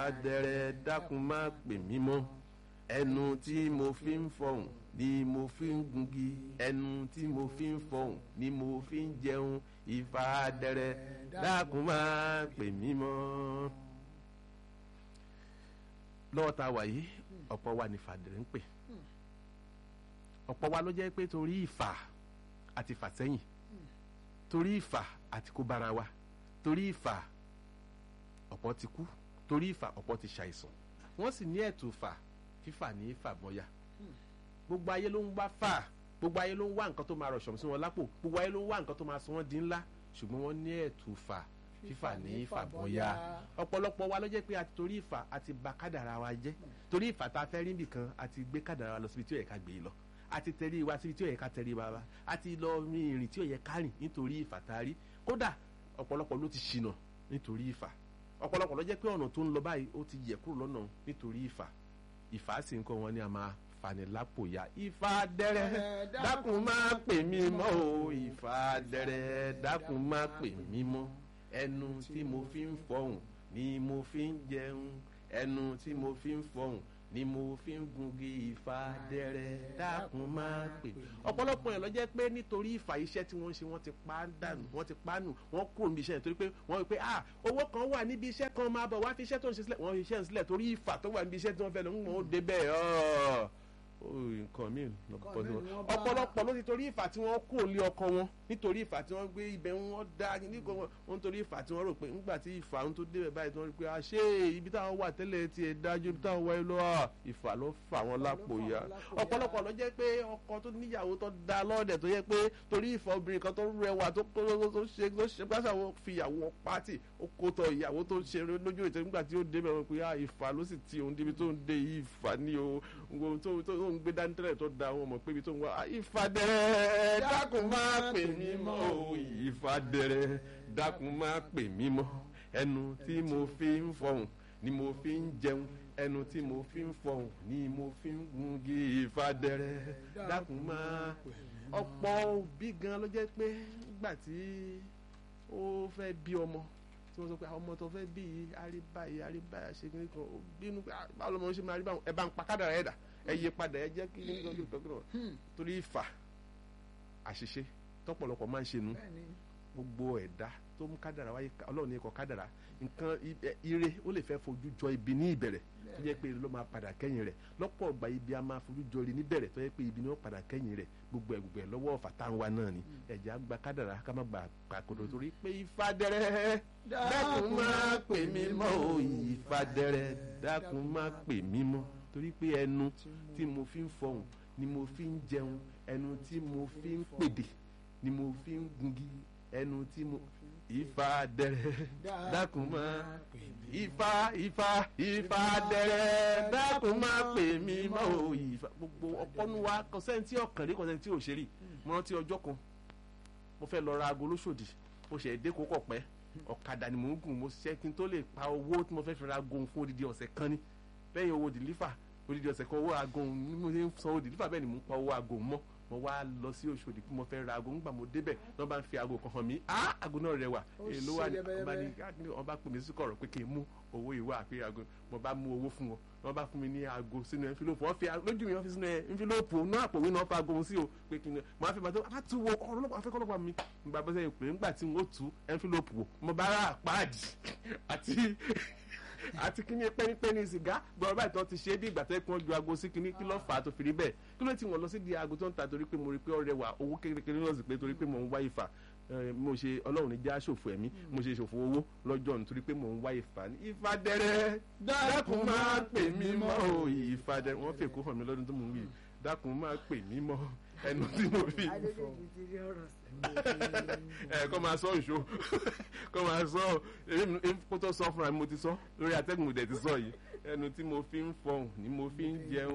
adẹrẹ dákun má pè mí mọ́ ẹnu tí mo fi ń fọhùn ni mo fi ń gungi ẹnu tí mo fi ń fọhùn ni mo fi ń jẹun ìfà adẹrẹ dákun má pè mí mọ́. lọ́wọ́ ta wà yìí ọ̀pọ̀ wa ní fàdẹ̀rẹ̀ ń pè ọ̀pọ̀ wa ló jẹ́ pé torí ìfà àti fàsẹ́yìn torí ìfà àti kó bára wa torí ìfà ọ̀pọ̀ ti kú torí ìfà ọ̀pọ̀ ti ṣàìsàn wọ́n sì ní ẹ̀tù fà fífà ní fàmọ́yà gbogbo ayé ló ń wá fà gbogbo ayé ló ń wá nǹkan tó máa rọ̀ṣọ̀ sí wọn lápò gbogbo ayé ló ń wá nǹkan tó máa sọ wọ́n di ńlá ṣùgbọ́n wọ́n ní ẹ̀tù fà fífà ní fàmọ́yà ọ̀pọ̀lọpọ̀ wa ló jẹ́ pé àti torí ìfà àti bà kádàrà wa jẹ́ torí ìfà tá a fẹ́ rí nìkan àti gbé kádàrà wa lọ síbi tí ó yẹ ká gbé lọ àti tẹ̀rí wa síbi tí ó yẹ ká tẹ̀rí wa wa àti lọ rin ìrìn tí ó yẹ ká rìn nítorí ìfà tá a rí kódà ọ̀pọ̀lọpọ̀ ló ti ṣìnà nítorí ìfà ọ̀pọ̀lọpọ̀ ló jẹ́ pé ọ̀nà tó ń lọ báyìí ó ti yẹ kúrò lọ́nà nítorí ìfà ìfà sì ń kọ́ wọn ní a máa fani lápò ya ìfà dẹrẹ dákun má pè mí mọ́ o ìfà dẹrẹ dákun má pè mí mọ́ ẹnu tí mo fi ń fọhùn ni mo fi ń jẹun ẹnu tí mo fi ń fọhùn ni mo fi ń gungi ìfà dẹrẹ dákun má pè. ọ̀pọ̀lọpọ̀ yẹn lọ jẹ́ pé nítorí ìfà iṣẹ́ tí wọ́n ń ṣe wọ́n ti pa dànù wọ́n ti pa nù wọ́n kúrò níbi iṣẹ́ yẹn torí pé wọ́n rí pé ah owó kan wà níbi iṣẹ́ kan máa bọ̀ wá fi iṣẹ́ tó ń ṣe sílẹ̀ wọ́n fi iṣẹ́ ń sílẹ̀ torí ìfà tó wà níbi iṣẹ́ tí wọ́n fẹ́ lọ ń wọ́n ó débẹ̀ ọ́ nǹkan míì ọ̀pọ̀lọpọ̀ ló ti torí ìfà tí wọ́n kúrò lé ọkọ wọn nítorí ìfà tí wọ́n gbé ibẹ̀ wọn dá nígbà wọn nítorí ìfà tí wọ́n rò pé nígbà tí ìfà ń tó débẹ̀ báyìí tí wọ́n rí pé àṣé ibi táwọn wà tẹ́lẹ̀ ti ẹ̀ dájú ibi táwọn wáyé lọ́wọ́ ìfà ló fà wọ́n lápò ya ọ̀pọ̀lọpọ̀ ló jẹ́ pé ọkọ tó níyàwó tó da lọ́ọ̀dẹ̀ tó yẹ pé torí ìfà obìnrin kan tó rẹwà tó ṣe tó ṣe pásá wọn fi ìyàwó pátì ó kó tọ ìyàwó tó ṣe lójú ìtẹ́ nígbà tí ó débẹ̀ wọn pé ìfà ló sì ti òun débi tó ń dé ìfà ní o tó ń gbé dání tẹ́lẹ̀ tó da wọn mọ̀ pé ibi tó ń wá ìfàdẹ̀rẹ̀ dákun má pè mí mọ́ o ìfàdẹ̀rẹ̀ dákun má pè mí mọ́ ẹnu tí mo fi ń fọhùn ni mo fi ń jẹun ẹnu tí mo fi ń fọhùn ni mo fi ń gungi ìfàdẹ̀rẹ̀ dákun má ọ̀pọ̀ òbí gan ló jẹ́ pé nígbà tí ó fẹ́ bí ọmọ tí wọ́n sọ pé àwọn ọmọ tó fẹ́ bí àríbáyé àríbáyé ṣe kí ní kan ó bínú pé báwo lọmọ ṣe máa rí báwọn ẹ bá ń pa kádàrá ẹ̀ dà ẹ yí padà ẹ jẹ́ kí nígbà tó tọ́kùnrin torí ìfà àṣìṣe tọ́pọ̀lọpọ̀ máa ń ṣe nu gbogbo ẹ̀dá tó mú kádàrá wáyé ọlọ́run ní ikọ̀ kádàrá nǹkan ire ó lè fẹ́ fojú jọ ibi ní ìbẹ̀rẹ̀ tó jẹ́ pé ló máa padà kẹ́yìn rẹ̀ lọ́pọ̀ ọgbà ibi a máa fojú jọ ire níbẹ̀rẹ̀ tó jẹ́ pé ibi ni ó padà kẹ́yìn rẹ̀ gbogbo ẹ̀ gbogbo ẹ̀ lọ́wọ́ ọ̀fà tá à ń wa náà ni ẹ̀jẹ̀ á gba kádàrá ká má gba àkòdò torí pé ìfàdẹ́rẹ́ dákun má pè mí mọ́ o ìfàdẹ́rẹ́ dákun má pè mí mọ́ torí pé ẹnu tí mo fi ń fọhùn ni mo fi ń jẹun ẹnu tí mo fi ń pèdè ni mo fi ń gungi ẹnu tí mo ifá dẹrẹ dákun má ifá ifá ifá dẹrẹ dákun má pè mí mọ́ o ifá gbogbo ọpọnu wa kọsẹ́ntì ọ̀kànlé kọsẹ́ntì òṣèré mo rántí ọjọ́ kan mo fẹ́ lọ ra aago lóṣòdì mo ṣe èdè kókọ̀ pẹ́ ọ̀kadà ni mò ń gùn mo ṣiṣẹ́ kí n tó lè pa owó tí mo fẹ́ fi ra aago fún odidi ọ̀sẹ̀ kan ni lẹ́yìn owó dìlífà odidi ọ̀sẹ̀ kan owó aago ní mo ṣe ń san owó dìlífà bẹ́ẹ̀ ni mo ń pa owó aago mọ́ mo wá lọ sí Òṣòdì pé mo fẹ́ ra aago ńgbà mo débẹ̀ wọ́n bá ń fi aago kan hàn mí á aago náà rẹwà èló wà ní ọba ní wọ́n bá pè mí sí kọ̀rọ̀ pé kí n mú owó ìwà àpé aago mo bá mú owó fún wọn wọ́n bá fún mi ní aago sínú ẹnfílópù wọ́n fi lójú mi wọ́n fi sínú ẹnfílópù náà àpòwé náà fa aago sí o pé kí n mo á fi bàtọ́ bá tu wo ọlọ́pàá afẹ́kọ́lọ́pàá mi nígbà bọ́sẹ̀ pé ńgbà tí n ó tu ẹnfílópù wò mo bá rà páàdì àti àti kíní pẹ́nípẹ́ní sìgá gbọ́dọ̀ báyìí tó ti ṣe é bí ìgbà tó yẹ kí wọ́n ju aago sí kíní kí ló fà á tó fi rí bẹ́ẹ̀ kí ló ti wọ́n lọ sí di aago tó ń ta torí pé mo rí pé ọ̀rẹ́ wa owó kékeré náà sì pé torí pé mò ń wá ìfà mo ṣe ọlọ́run ní já ṣòfò ẹ̀mí mo ṣe ṣòfò owó lọ́jọ́ nítorí pé mò ń wá ìfà ní ìfà dẹrẹ dákun máa pè mí mọ́ o ìfà dẹrẹ wọ́n fèkó hàn mí lọ́dún tó mò ń wí dákun máa pè mí mọ́ ẹnu tí mo fi ẹ kọ́ máa sọ ìṣó kọ́ máa sọ kó tó sọ fúnra mi mo ti sọ lórí atẹ́gùn ìdẹ̀ ti sọ yìí ẹnu tí mo fi ń fọhùn ni mo fi ń jẹun.